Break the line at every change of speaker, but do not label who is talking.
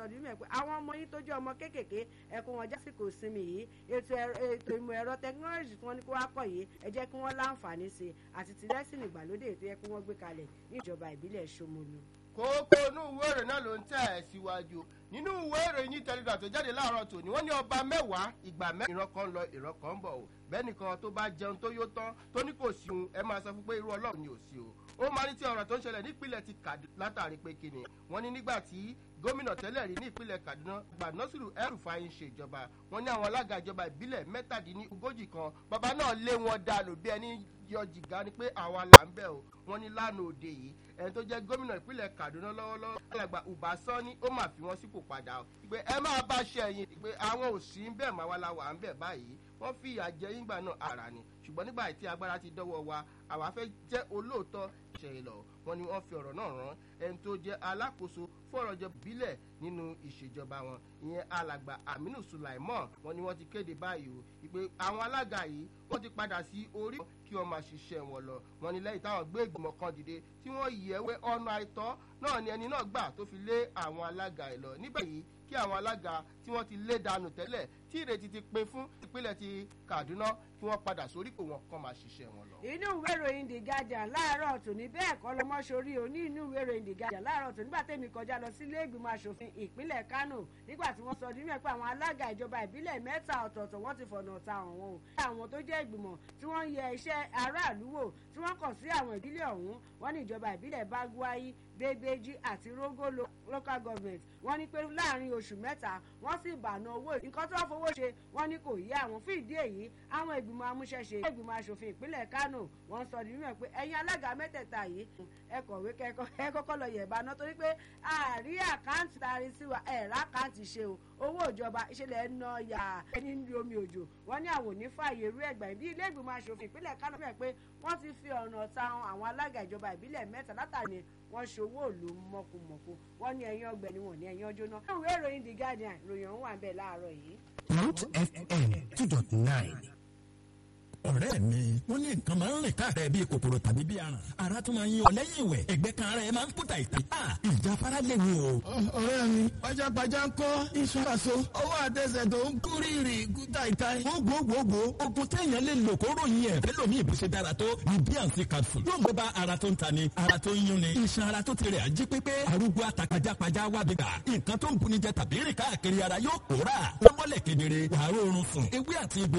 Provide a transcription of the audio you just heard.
sọ ní mẹ́ pé àwọn ọmọ yín tó jẹ́ ọmọ kéékèèké ẹ kó wọn jásìkò sinmi yìí ètò ètò ìmọ̀ ẹ̀rọ tẹkinọ́lọ́jì tí wọ́n ní kó wá kọ̀ yìí ẹ jẹ́ kí wọ́n láǹfààní sí i àti tìrẹ́sìn ìgbàlódé tó yẹ kí wọ́n gbé kalẹ̀ ní ìjọba ìbílẹ̀ Ṣómólú
kókó inú ìwé ìròyìn náà ló ń tẹ̀ ẹ́ síwájú nínú ìwé ìròyìn tẹlifà tó jáde láàárọ̀ tòní wọ́n ní ọba mẹ́wàá ìgbà mẹ́rin ìran kan lọ ìran kan ń bọ̀ o bẹ́ẹ̀ nìkan tó bá jẹun tó yó tán tó ní kò sí òun ẹ máa sọ fún pé irú ọlọ́run ni ò sí o ó máa ní tí ọ̀rọ̀ tó ń ṣẹlẹ̀ nípìnlẹ̀ ti Kaduna látàrí pé kíni wọ́n ní nígbà tí gómìnà tẹ́lẹ̀ rí ní ìpínlẹ̀ Kaduna gba Nasiru El-Rufai ń ṣèjọba wọ́n ní àwọn alága ìjọba ìbílẹ̀ mẹ́tàdínlógójì kan bàbá náà lé wọn dànù bí ẹni yọ jìgá ni pé àwa là ń bẹ̀ o wọ́n ní lánàá òde yìí ẹni tó jẹ́ gómìnà ìpínlẹ̀ Kaduna lọ́wọ́lọ́wọ́ alàgbà Uba Sani ó máa fi wọ́n sípò padà o pé ẹ máa bá ṣe ẹ̀yìn pé àwọn ò sí ń bẹ̀ máa wá la wà ń bẹ̀ báyìí wọ́n fi ìyà jẹ yín gbà náà ara ni ṣùgbọ́n nígbà tí agbára ti dọ́wọ́ wa àwa fẹ́ jẹ́ olóòótọ́ ṣe lọ wọ́n ní wọ́n fi ọ̀rọ̀ náà rán ẹni tó jẹ́ alákòóso fọ̀rọ̀ jọ bílẹ̀ nínú ìṣèjọba wọn ìyẹn alàgbà Aminu Sulaiman wọ́n ní wọ́n ti kéde báyìí o ìpè àwọn alága yìí wọ́n ti padà sí orí kí wọ́n máa ṣiṣẹ́ wọn lọ wọ́n ní lẹ́yìn táwọn gbé ìgbìmọ̀ kan dìde tí wọ́n yẹ̀wé ọ̀nà àìtọ́ náà ni ẹni náà gbà tó fi lé àwọn alága ẹ̀ lọ níbẹ̀ yìí kí àwọn alága tí wọ́n ti lé dànù tẹ́lẹ̀ tí ìrètí ti pin fún ìpínlẹ̀ ti Kaduna kí wọ́n padà sórípò wọn kán máa ṣiṣẹ́ wọn lọ.
inú ìwé ìròyìn The Guardian láàárọ̀ tòní bẹ́ẹ̀ kọ́ lọ́mọ sórí o ní inú ìwé ìròyìn The Guardian láàárọ̀ tòní nígbà tẹ́mi kọjá lọ sí ilé ìgbìmọ̀ asòfin ìpínlẹ̀ Kánò nígbà tí wọ́n sọ nínú ẹ̀ pé àwọn alága ìjọba ìbílẹ̀ mẹ́ta ọ̀tọ̀ọ̀tọ̀ wọ́n ti fọ̀nà ta àwọn o àwọn tó jẹ́ ìgbìmọ̀ tí wọ́n yẹ iṣẹ́ aráàlú wò tí wọ́n kàn sí àwọn ìbílẹ̀ ọ̀hún wọ́n ní ìjọba ìbílẹ̀ Bagwai Bebeji àti Rogo local government wọ́n ní pé láàrin oṣù mẹ́ta wọ́n sì bàná owó nǹkan tó fowó ṣe wọ́n ní kò yé àwọn fún ìdí èyí àwọn ìgbìmọ̀ amúṣẹ́ṣe ìgbìmọ̀ asòfin ìpínlẹ̀ Kánò wọ́n sọ nínú ẹ̀ pé ẹ̀yin alága mẹ́tẹ̀ẹ̀ta yìí ẹ kọ̀wé ẹ kọ́kọ́ lọ yẹ̀ ìbáná torí pé àárí àkáǹtì tari sí wa ẹ̀ lákáǹtì ṣe o owó ìjọba ìṣẹ̀lẹ̀ ẹ̀ ná yà ẹni ní omi òjò wọ́n ní àwọn òní fààyè irú ẹ̀gbà bí ilé ìgbìmọ̀ asòfin ìpínlẹ̀ Kánò fẹ́ pé wọ́n ti fi ọ̀nà ta àwọn alága ìjọba ìbílẹ̀ mẹ́ta látàrí wọ́n ṣòwò òlu mọ̀kùmọ̀kù wọ́n ní ẹ̀yìn ọgbẹ̀ni wọ́n ní ẹ̀yìn ọjọ́ náà. ìwé ìròyìn The Guardian ìròyìn ọ̀hún wà bẹ́ẹ̀ láàárọ̀ yìí.
Mount FM two dot nine ọ̀rẹ́ mi wọ́n ní nǹkan máa ń rìn káàkiri bíi kòkòrò tàbí bíi aràn ara tún máa ń yí ọ lẹ́yìn ìwẹ̀ ẹ̀gbẹ́ kan ara ẹ̀ máa ń kúta ìta ìjáfara léwu o.
ọ̀rẹ́ mi pajápajá ń kọ́ ìṣúraṣo ọwọ́ àtẹsẹ̀ tó ń kú rírì kúta ìta.
gbogbogbò ogun téèyàn lè lò kó ròyìn ẹ̀ fẹ́ lómi ìbùsẹ̀ dára tó ní bíànsì capsule yóò gbé bá ara tó ń ta ni ara tó ń yún ni iṣan ara tó ti rẹ̀ ají pépé arúgbó àtàkàjápajá wà bí gbà nǹkan tó ń bunijẹ tàbí rìn káàkiri ara yóò pòórà lọ́mọlẹ̀ kedere wàá rọrùn sùn ewé àti egbò